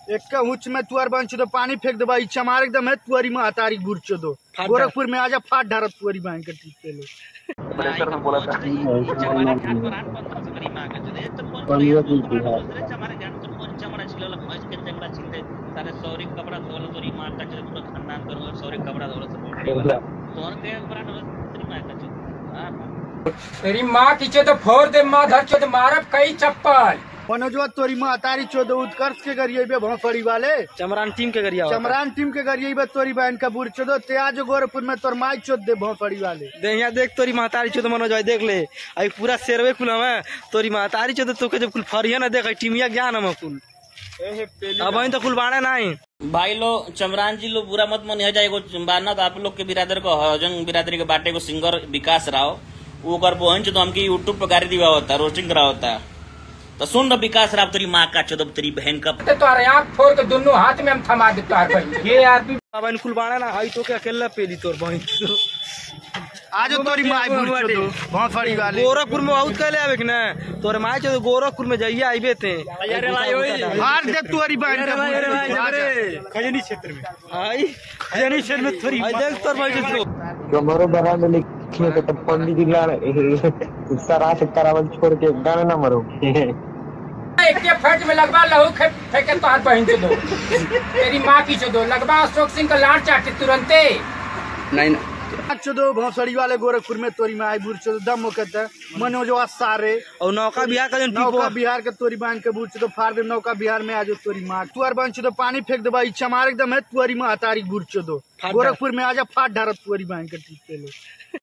एक का हुच में तुअर बन दो पानी फेंक देबा ई चमार एकदम है तुअरी में हतारी गुरचो दो फाट गोरखपुर में आजा फाट ढारत तुअरी बहन के ठीक पे लो प्रेशर में बोला था चमारा घाट पर आठ पंद्रह से करीब आगे चले तो कौन पंद्रह कौन दिन की बात। दूसरे चमारा घाट तो कौन चमारा छिलल भैंस के जंगला छिलते सारे सौरी कपड़ा धोल तोरी मार का चले पूरा खानदान करो सौरी कपड़ा धोल सब बोल वाला तो के ब्रांड तोरी मार का चले हां तेरी माँ की चो तो फोड़ दे माँ धर चो तो मारब कई चप्पल मनोजवा तोरी में हतारी चोदो उत्कर्ष के गरिए बे भौफड़ी वाले चमरान टीम के गरिया होता। चमरान टीम के गरिए बे तोरी बहन का बुर चोदो ते आज गोरखपुर में तोर माई चोद दे भौफड़ी वाले दे यहाँ देख तोरी महतारी चो तो मनोज भाई देख ले आई पूरा शेरवे कुल हमें तोरी महतारी चो तो तोके जब कुल फरिया ना देख आई टीमिया ज्ञान हम कुल अब वहीं तो कुल बाणे नहीं भाई लोग चमरान जी लोग बुरा मत मन जाए एगो बाना तो आप लोग के बिरादर को हजंग बिरादरी के बाटे को सिंगर विकास राव वो कर पहुंच तो हमके यूट्यूब पे गाड़ी दिवा होता रोस्टिंग करा होता तो सुन ना विकास राव तेरी माँ का चौदह तेरी बहन का तो तुम्हारे आँख फोड़ के दोनों हाथ में हम थमा दे तुम्हारे बहन ये यार भी अब इन कुल बाणे ना आई तो के अकेला पेली तोर बहन आज तोरी माई बुर चोदो भौफड़ी वाले गोरखपुर में बहुत कहले आवे कि ना तोरे माई चो तो गोरखपुर में जाइए आइबे थे अरे भाई, ओए। हार दे तोरी बहन का बुर चोदो, आजा। खजनी क्षेत्र में आई खजनी क्षेत्र में थोड़ी आई देख तोर भाई जो हमारो बना में लिखे तो तब पंडित जी ला सरा से करावल छोड़ के गाना ना मरो एक के फट में लगवा लहू खे- फेंके तुम्हारे बहन चो दो तेरी माँ की चो दो लगवा अशोक सिंह का लाट चाटे तुरंते नहीं आज चोदो भौसड़ी वाले गोरखपुर में तोरी माई बुर चोदो दम हो कहता मनोजवा सारे और नौका बिहार का जो नौका बिहार के तोरी बांध के बुर चोदो फाड़ दे नौका बिहार में आज तोरी मार तुअर बन चोदो पानी फेंक देबा ई चमार एकदम है तुअरी में हतारी गुर चोदो फाट गोरखपुर में आजा फाट ढारत तुअरी बांध के ठीक पे लो